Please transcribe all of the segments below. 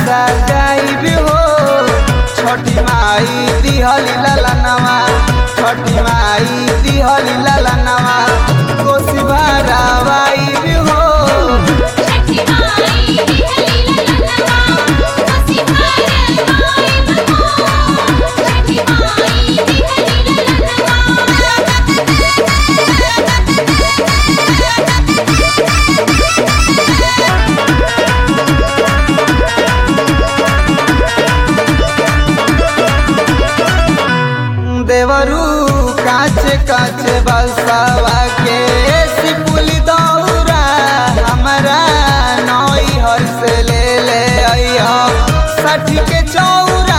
सजाई भी हो छठी माई दिहली ललनवा छठी माई दिहली ललनवा कोसी भरावाई भी हो छठी माई दिहली ललनवा कोसी भरवाई बहो छठी माई दिहली देवरू काचे काचे बसवा के सिपुली दौरा हमरा नई हर से ले ले अइह साठी के चौरा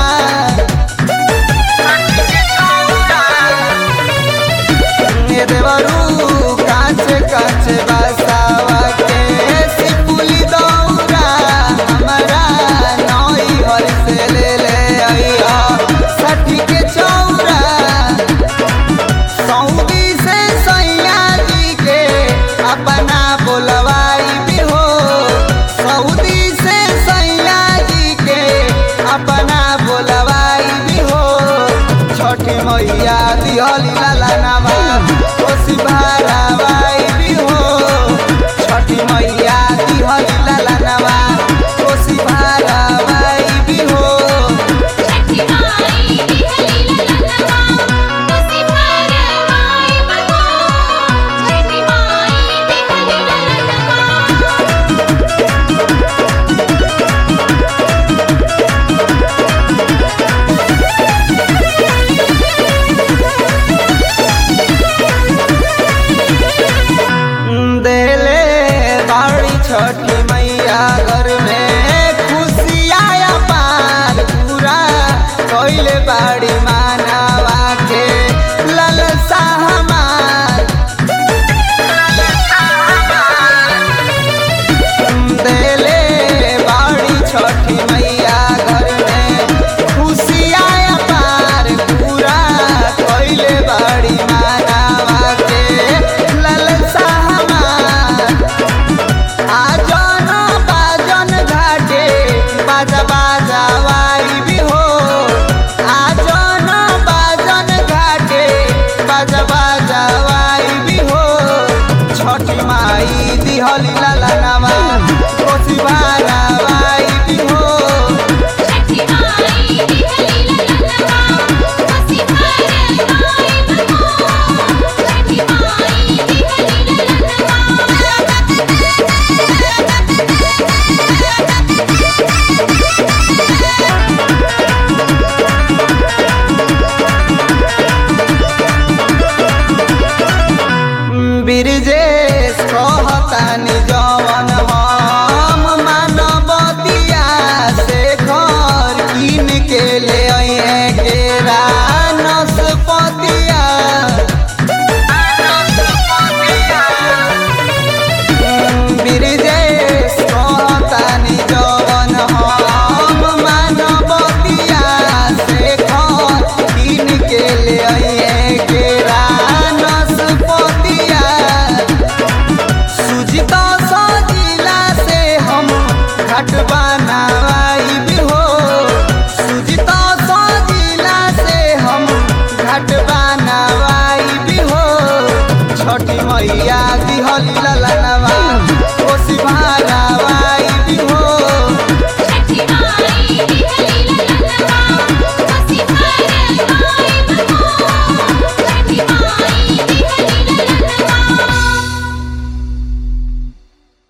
ए देवरू काचे काचे बसवा के सिपुली दौरा हमरा नई हर से ले ले अइह साठी के चौरा सऊदी से सैया जी के अपना बोलवाई भी हो सऊदी से सैया जी के अपना बोलवाई भी हो छठी मैया दिहली लाला नामा कोसी भरावाई भी हो छठी मैया दिहली लाला नामा कोसी भरावाई भी हो छठी माई दिहली ललनवा कोसी भरवाई बहो छठी माई दिहली ललनवा देले बाड़ी छठी मैया घर में खुशियाया पार पूरा कोइले बाड़ी मानवा के ललसा हमार देले बाड़ी छठी मैया घर में खुशियाया पार पूरा कोइले बाड़ी मानवा के ललसा हमार आजन बाजन घाटे बाजा बाजावाई भी हो आजन बाजन घाटे बाजा बाजावाई भी हो छठी माई दिहली लाला नामा कोसी भारावाई भी हो छठी माई दिहली ललनवा कोसी भरवाई बहो छठी माई दिहली बिरजेश कहतानी जवन हम मानवतिया से घर किन के ले अइहे केरा नसपतिया बिरजेश कहतानी जवन हम मानवतिया से घर किन के ले अइहे केरा नसपतिया सुजिता सजिला से हम घट बनावाई भी हो सुजिता सजिला से हम घट बनावाई भी हो छठी मैया दिहली ललनवा कोसी भा